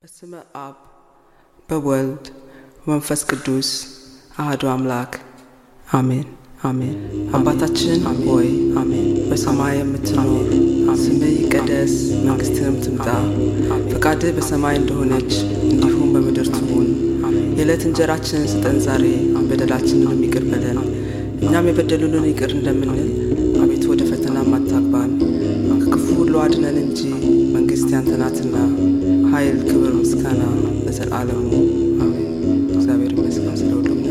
በስመ አብ በወልድ በመንፈስ ቅዱስ አህዶ አምላክ አሜን አሜን። አባታችን ሆይ አሜን፣ በሰማይ የምትኖር ስምህ ይቀደስ፣ መንግስትህም ትምጣ፣ ፈቃድህ በሰማይ እንደሆነች እንዲሁም በምድር ትሁን። የዕለት እንጀራችንን ስጠን ዛሬ፣ በደላችንንም ይቅር በለን እኛም የበደሉንን ይቅር እንደምንል፣ አቤቱ ወደ ፈተና አታግባን፣ ከክፉ ሁሉ አድነን እንጂ መንግስት ያንተ ናትና ኃይል፣ ክብር፣ ምስጋና ለዘላለሙ አሜን። እግዚአብሔር ይመስገን ስለ ሁሉም